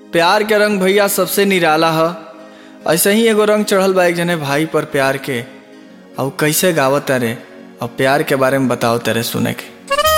प्यार के रंग भैया सबसे निराला ह ऐसे ही एगो रंग चढ़ल बा एक जने भाई पर प्यार के और कैसे गावत तारे और प्यार के बारे में बताओ तारे सुने के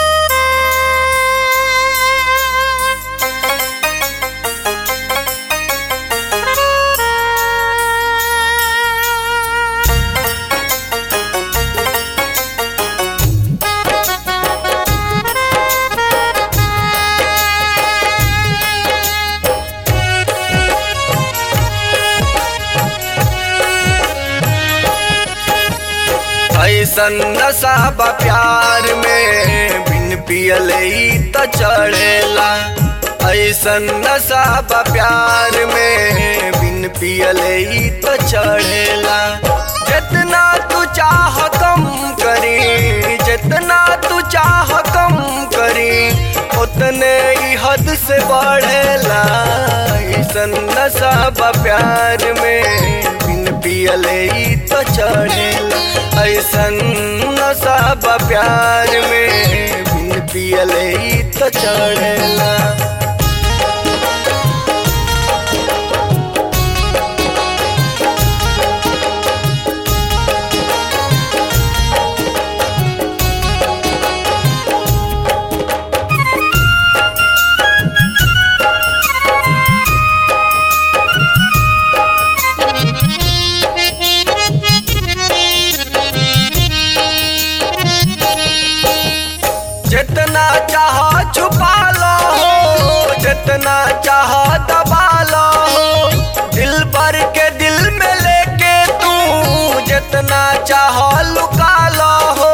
ऐसन नशा बा प्यार में बिन पियले ही त चढ़ेला ऐसन नशा बा प्यार में बिन पियले ही त चढ़ेला जितना तू चाह कम करी जितना तू चाह कम करी उतने ही हद से बढ़ेला ऐसन नशा बा प्यार में बिन पियले ही त चढ़ेला ऐसन नशा बा प्यार में बिन पियले ही त चढ़ेला जितना चाह छुपा लो जितना चाह दबा लो दिल भर के दिल में लेके तू जितना चाह लुका लो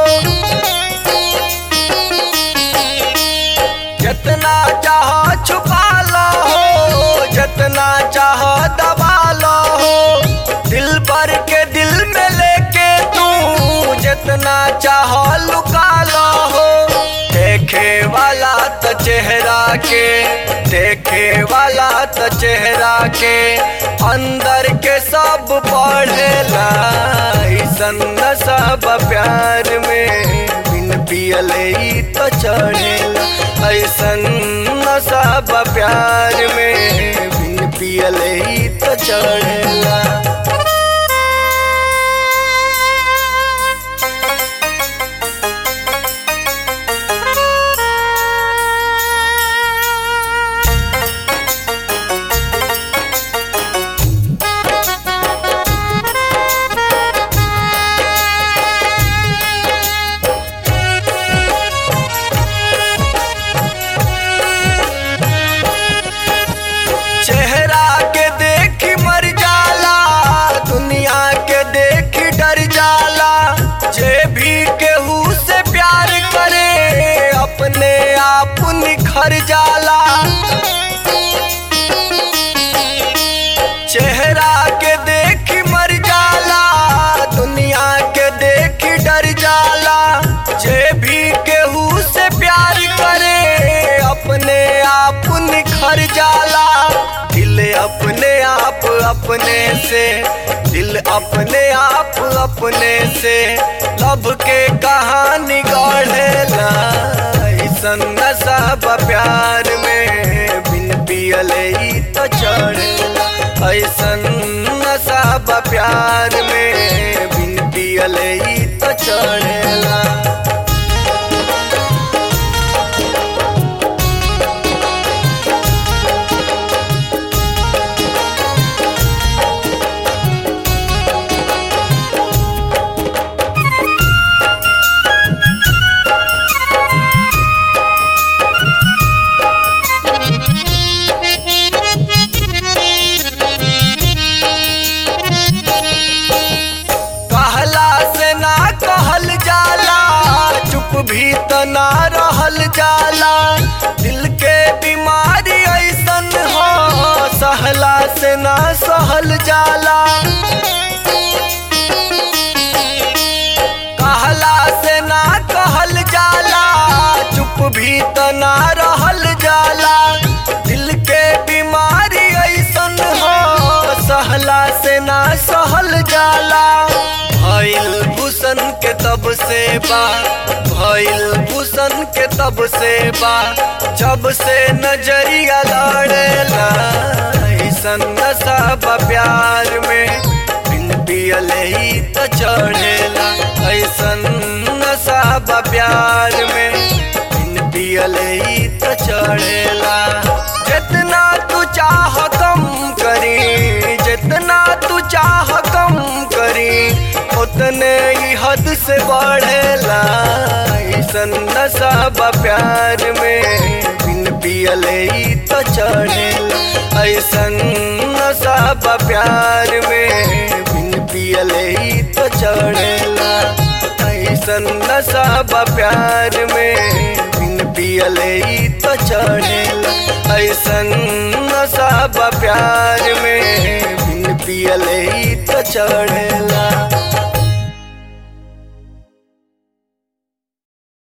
जितना चाह छुपा लो जितना चाह दबा लो दिल भर के दिल में लेके तू जितना चाह लुका लो देखे वाला त चेहरा के देखे वाला त चेहरा के अंदर के सब पढ़ेला ऐसन सब प्यार में बिन पियले ही त चढ़ेला ऐसन सब प्यार में बिन पियले ही त चढ़ेला चेहरा के देखी मर जाला दुनिया के देखी डर जाला जे भी केहू से प्यार करे अपने आप निखर जाला चेहरा के देखी मर जाला दुनिया के देखी डर जाला जे भी केहू से प्यार करे अपने आप निखर जाला दिल अपने आप अपने से दिल अपने आप अपने से लब के कहानी गढ़ेला ऐसन नशा बा प्यार में बिन पियले ही तो चढ़ेला ऐसन नशा बा प्यार में बिन पियले ही तो चढ़ेला कहला से ना कहल जाला चुप भी त ना रहल जाला दिल के बीमारी ऐसन हो सहला से ना सहल जाला कहला से ना कहल जाला चुप भी त ना रहल जाला दिल के बीमारी ऐसन हो सहला से ना सहल जाला भइल भूषण के तब से बा भइल भूषण के तब से बा जब से नजरिया लड़ेला प्यार में बिन पियले ही तो चढ़ेला ऐसन नशा बा प्यार में बिन पियले ही तो चढ़ेला जितना तू चाह कम करी जितना तू चाह कम करी उतने ही हद से बढ़ेला ऐसन नशा बा प्यार में बिन पियले ही तो चढ़ेला ऐसन नशा बा प्यार में बिन पियले ही तो चढ़ेला ऐसन नशा बा प्यार में बिन पियले ही तो चढ़ेला ऐसन नशा बा प्यार में बिन पियले ही तो चढ़ेला